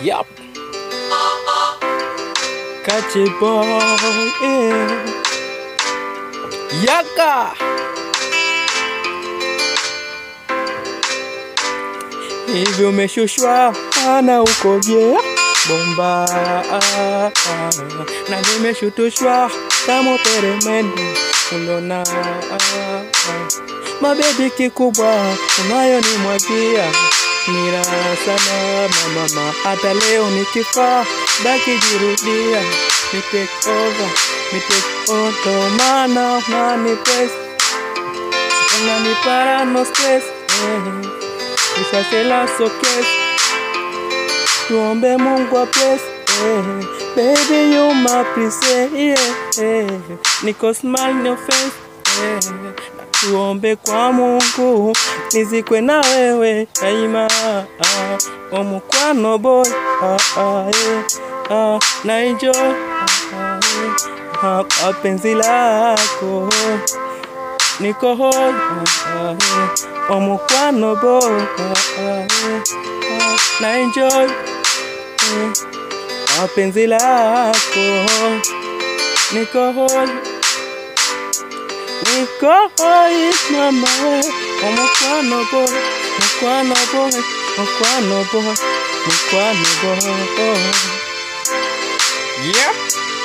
Yup. Kache boy, yeah. Yaka. Hivyo umeshushwa na ukoje bomba na nimeshutushwa kama peremende ulona mabebi kikubwa unayonimwagia nira sana mama, hata leo nikifa baki jirudia, ni take over, ni take over, maana unanipes unanipara no stress eh. Ushashela sokes tuombe Mungu wa bless eh. Baby you my princess yeah, eh. Niko smile no face eh. Tuombe kwa Mungu nizikwe na wewe daima ah, omukwano boy ah, ah, eh, ah, na enjoy ah, eh, ah, kwa penzi lako niko hoi ah, ah, eh, omukwano boy ah, ah, eh, ah, na enjoy eh, kwa penzi lako niko hoi niko hoi mama we omukwano boy mukwano boy mukwano boy mukwano boy yeah.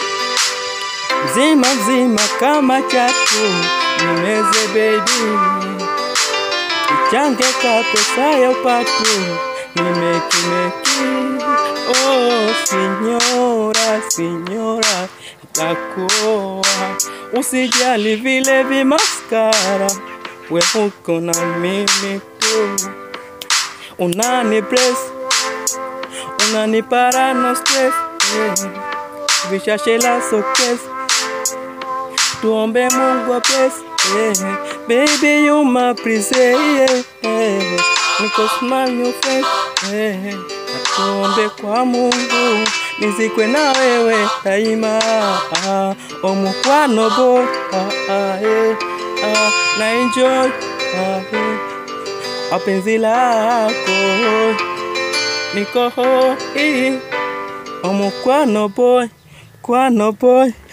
Mzima mzima kama chatu nimeze baby ichange ka pesa ya upatu nimekimeki oh sinyora sinyora takuoa usijali vile vimaskara we huko na mimi tu unani bless unani para no stress yeah. vishashela sokes tuombe Mungu wa bless yeah. baby you my princess yeah. yeah. niko smile your face yeah. tuombe kwa Mungu nizikwe na wewe daima ah, omukwano bo ah, ah, eh, ah, na enjoy ah, eh, apenzi lako niko hoi omukwano boy kwano boy